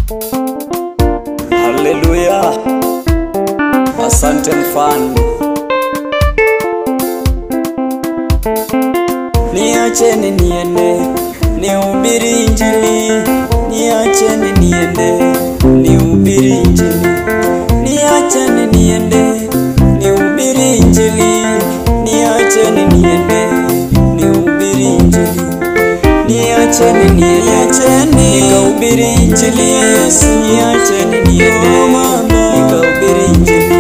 Haleluya, asante mfalme. Niacheni niende nihubiri Injili, niacheni niende nihubiri Injili, niacheni niende nihubiri Injili, niacheni niende nihubiri Injili, niacheni niacheni nikahubiri Injili ya Yesu, niacheni niende nikahubiri Injili,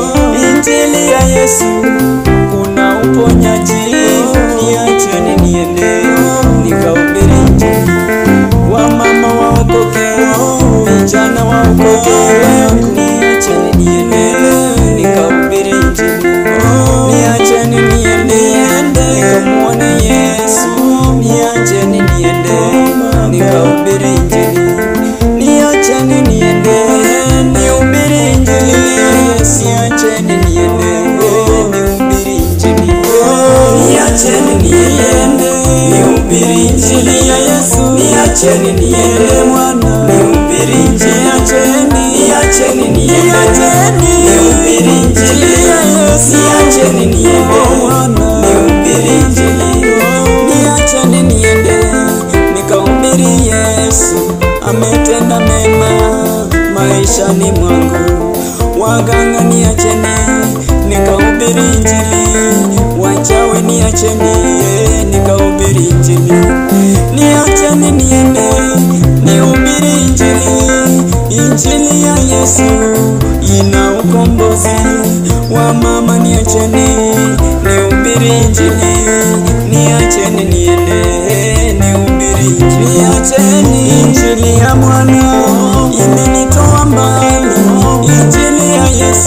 Injili ya Yesu kuna uponyaji, niacheni niende nikahubiri Injili, wamama waokoke, vijana waokoke, niacheni niende nikahubiri Injili, niacheni niende nikamuone Yesu, niacheni niende nikahubiri Injili, niacheni niende nihubiri Injili ya Yesu, niacheni niende nihubiri Injili, niacheni niende nihubiri Injili ya Yesu, niacheni niende mwana nihubiri Injili, niacheni niacheni niende nihubiri Injili ya Yesu, niacheni niende mwana nihubiri Injili, niacheni niende nikahubiri Yesu ametenda mema maishani mwangu, waganga niacheni nikahubiri Injili, wachawi niacheni eh, nikahubiri Injili, niacheni niende nihubiri Injili, Injili ya Yesu ina ukombozi, wamama niacheni nihubiri Injili, niacheni niende nihubiri Injili, niacheni Injili ya mwana imenitoa mbali, Injili ya Yesu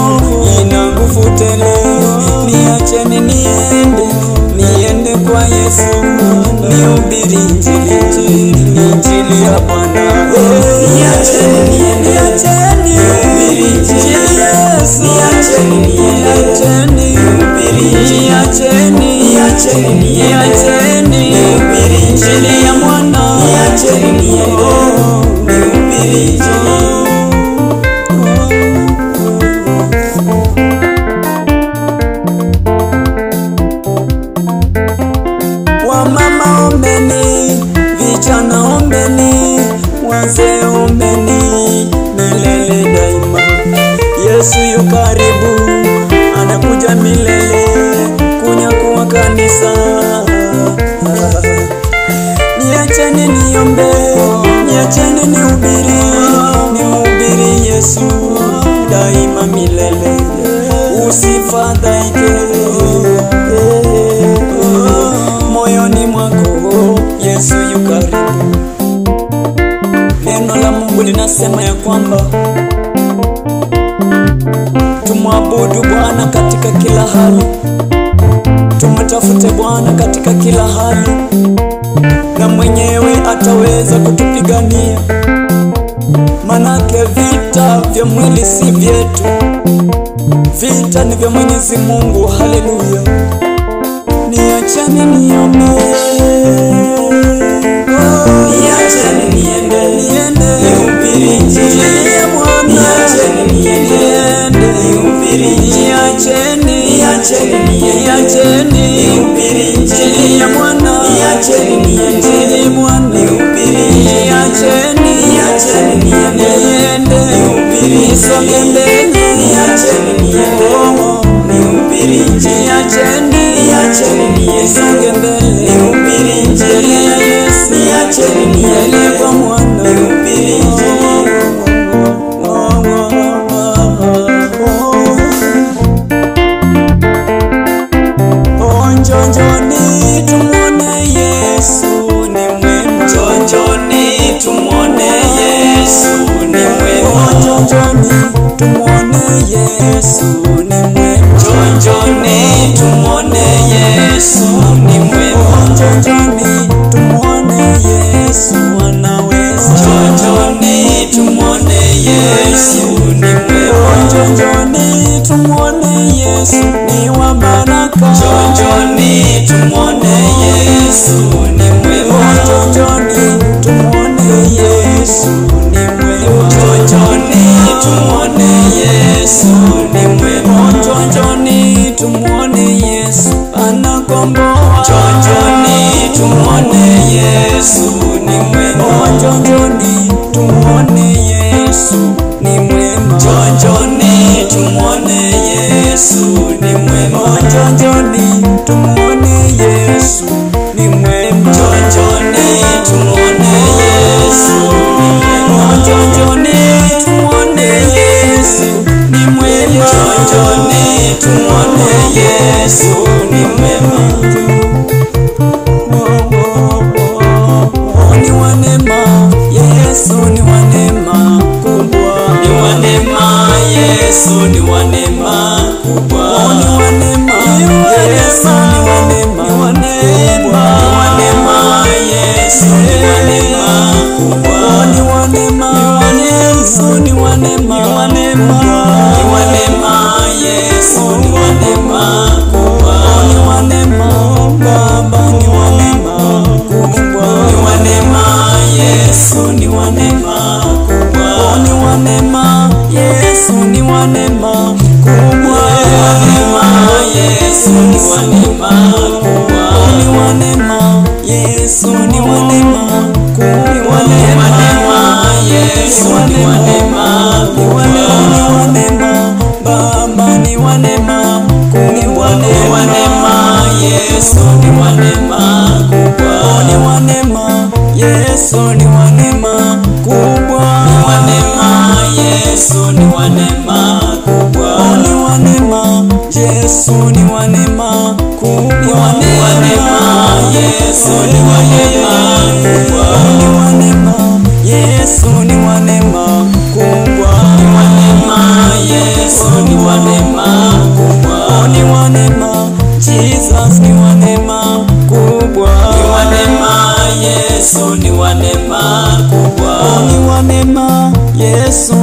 ina nguvu tele, niacheni niende niende kwa Yesu nihubiri Injili, Injili ya Bwana, niacheni niende niacheni nihubiri Injili ya Yesu, niacheni niende nihubiri Injili, niacheni niacheni niacheni nihubiri Injili ya mwana, niacheni niende nihubiri Injili. Wamama ombeni, vijana ombeni, wazee ombeni, milele daima. Yesu yu karibu, anakuja milele kunyakuwa kanisa. Niacheni niombe, niacheni nihubiri, nimhubiri Yesu daima milele, usifadhaike moyoni mwako, Yesu yu karibu. Neno la Mungu linasema ya kwamba tumwabudu Bwana katika kila hali, tumtafute Bwana katika kila hali, na mwenyewe ataweza kutupigania. Manake vita vya mwili si vyetu, vita ni vya Mwenyezi Mungu. Haleluya! Niacheni niombe, niacheni niende, niende nihubiri Injili ya Bwana, niacheni niende nihubiri Injili, niacheni, niacheni niende, niacheni nihubiri Injili ya Bwana, niacheni niende Injili Bwana, nihubiri Injili, niacheni, niacheni niende, niende nihubiri nisonge mbele, niacheni niende nihubiri Injili, niacheni, niacheni niende nisonge mbele, nihubiri Injili ya Yesu, niacheni niende kwa mwana, nihubiri Injili. Onjonjoni tumwone Yesu ni mwema. Onjonjoni tumwone Yesu ni mwema. Onjonjoni tumwone Yesu ni mwema. Onjonjoni tumwone Yesu ni mwema. Onjonjoni tumwone Yesu anaweza. Onjonjoni tumwone Yesu ni mwema. Onjonjoni tumwone Yesu ni wa baraka. Onjonjoni tumwone Yesu ni mwema. Onjonjoni tumwone Yesu ni mwema. kutukomboa. Njoni tumwone Yesu ni mwema. Njoni tumuone Yesu ni mwema. Njoni tumwone Yesu ni mwema. Njoni tumuone Yesu ni mwema. Njoni tumwone Yesu ni mwema. Njoni tumuone Yesu ni mwema. Njoni tumwone Yesu ni mwema. Ni wa neema, Yesu ni wa neema kubwa. Ni wa neema, Yesu ni wa neema kubwa. Ni wa neema, Yesu ni wa neema, ni wa neema, Ni wa neema, Yesu ni wa neema kubwa. ni wa neema, Yesu ni wa neema, ni wa neema, Ni wa neema, Yesu ni wa neema kubwa. ni wa neema, Baba ni wa neema kubwa. Ni wa neema, Yesu ni wa neema kubwa. ni wa neema, Yesu ni wa neema kubwa. Ni wa neema, Yesu ni wa neema kubwa. Ni wa neema, Yesu ni wa neema kubwa. Ni wa neema, Yesu ni wa neema Ni wa kubwa. neema, ni wa neema, Baba ni wa neema kubwa. Ni wa neema, Yesu ni wa neema kubwa. Ni wa neema, Yesu ni wa neema kubwa. Ni wa neema, Yesu ni wa neema kubwa. Ni wa neema, Yesu ni wa neema kubwa. Ni wa neema, Yesu ni wa neema kubwa. Ni wa neema, Yesu ni wa neema kubwa. Ni wa neema, Yesu ni wa neema kubwa. Ni wa neema, Jesus ni wa neema kubwa. Ni wa neema, Yesu ni wa neema kubwa. Ni wa neema, Yesu